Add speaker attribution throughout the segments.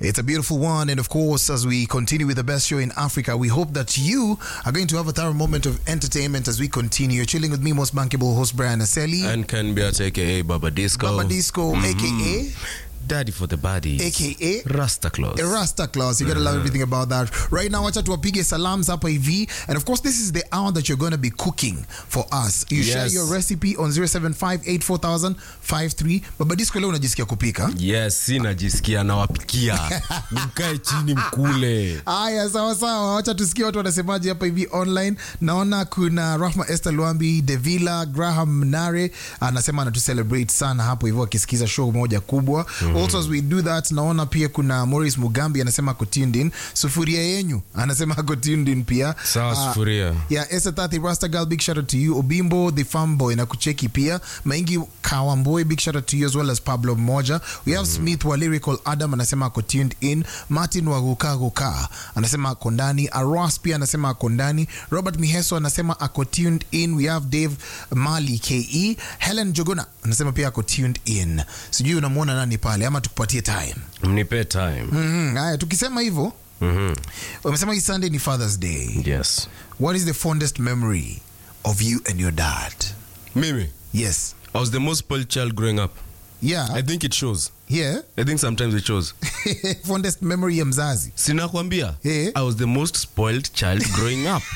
Speaker 1: It's a beautiful one. And of course, as we continue with the best show in Africa, we hope that you are going to have a thorough moment of entertainment as we continue. You're chilling with me, most bankable host Brian Aseli.
Speaker 2: And can be at aka Baba Disco.
Speaker 1: Baba Disco, aka
Speaker 2: Daddy for the body.
Speaker 1: aka
Speaker 2: Rasta Claus.
Speaker 1: A Rasta Claus. You gotta love everything about that. Right now, wacha tuwapige salams hapa hivi. And of course, this is the hour that you're gonna be cooking for us. You share
Speaker 2: Yes.
Speaker 1: your recipe on 0758400053. Baba Disco, leo unajisikia kupika?
Speaker 2: Yes, si najisikia nawapikia. Mkae chini mkule.
Speaker 1: Haya, sawa sawa, wacha tusikie watu wanasemaje hapa hivi online. Naona kuna Rahma Esther Luambi, Devila Graham Nare anasema anatucelebrate sana hapo hivyo akisikiza show moja kubwa. Also as we do that, naona pia kuna Morris Mugambi anasema ako tuned in. Sufuria yenyu anasema ako tuned in pia.
Speaker 2: Sawa,
Speaker 1: Ah,
Speaker 2: sufuria.
Speaker 1: Yeah, Esther Tati Rasta Girl, big shout out to you. Obimbo the farm boy na kucheki pia. Maingi Kawamboy, big shout out to you as well as Pablo Moja. We have Smith wa Lyrical Adam anasema ako tuned in. Martin wa Guka Guka anasema ako ndani. Aros pia anasema ako ndani. Robert Miheso anasema ako tuned in. We have Dave Mali KE. Helen Jogona anasema pia ako tuned in. Sijui unamwona nani pale ama tukupatie time.
Speaker 2: Mnipe time.
Speaker 1: Mhm, Haya, tukisema hivyo
Speaker 2: Mhm.
Speaker 1: wamesema hii Sunday ni Father's Day.
Speaker 2: Yes.
Speaker 1: What is the fondest memory of you and your dad?
Speaker 2: Mimi,
Speaker 1: Yes.
Speaker 2: I was the most spoiled child growing up.
Speaker 1: Yeah.
Speaker 2: I think it shows.
Speaker 1: yeah.
Speaker 2: I think sometimes it shows.
Speaker 1: fondest memory ya mzazi.
Speaker 2: Sinakwambia.
Speaker 1: Eh.
Speaker 2: I was the most spoiled child growing up.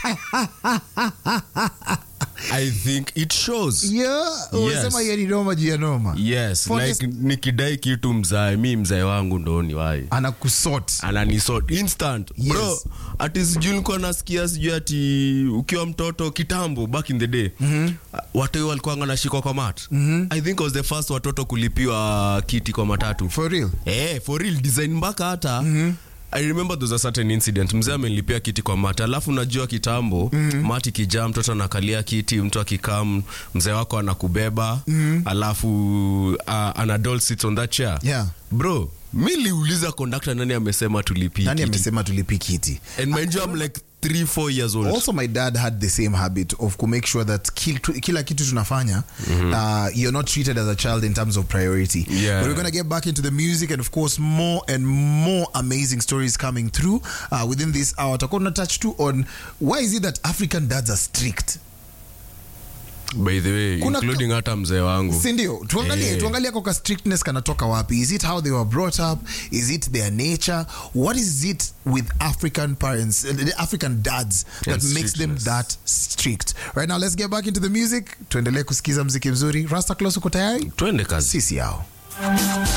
Speaker 2: I think it shows.
Speaker 1: Yeah. Umesema hiyo ni noma juu ya noma.
Speaker 2: Yes,
Speaker 1: Fondest-
Speaker 2: like nikidai kitu mzae, mi mzae wangu ndo ni wai
Speaker 1: Anakusort.
Speaker 2: ananisort instant
Speaker 1: Yes.
Speaker 2: bro ati sijui nilikuwa nasikia sijui ati ukiwa mtoto kitambo back in the day mm-hmm. watu walikuwa nashikwa kwa mat mm-hmm. i think I was the first watoto kulipiwa kiti kwa matatu
Speaker 1: For real.
Speaker 2: eh, for real design mpaka hata mm-hmm. I remember there's a certain incident mzee amenilipia kiti kwa mata alafu najua kitambo mm-hmm. mati kijaa mtoto anakalia kiti mtu akikam mzee wako anakubeba mm-hmm. alafu uh, an adult sits on that chair
Speaker 1: Yeah.
Speaker 2: bro mi liuliza conductor nani amesema tulipie
Speaker 1: Nani
Speaker 2: kiti
Speaker 1: amesema tulipi kiti?
Speaker 2: and mind you I'm like 3 4 years old
Speaker 1: Also my dad had the same habit of to make sure that kil- kila kitu tunafanya uh, you're not treated as a child in terms of priority.
Speaker 2: Yeah.
Speaker 1: But we're going to get back into the music and of course more and more amazing stories coming through uh, within this hour. Tutakuwa tuna touch too on why is it that African dads are strict?
Speaker 2: by the way
Speaker 1: Kuna-
Speaker 2: including hata mzee wangu
Speaker 1: si ndio tuangalie
Speaker 2: Eh.
Speaker 1: tuangalie koka strictness kanatoka wapi is it how they were brought up is it their nature what is it with african parents uh, the african dads that
Speaker 2: And
Speaker 1: makes them
Speaker 2: strictness.
Speaker 1: that strict right now let's get back into the music tuendelee kusikiza mziki mzuri rasta close uko tayari
Speaker 2: twende kazi
Speaker 1: sisi yao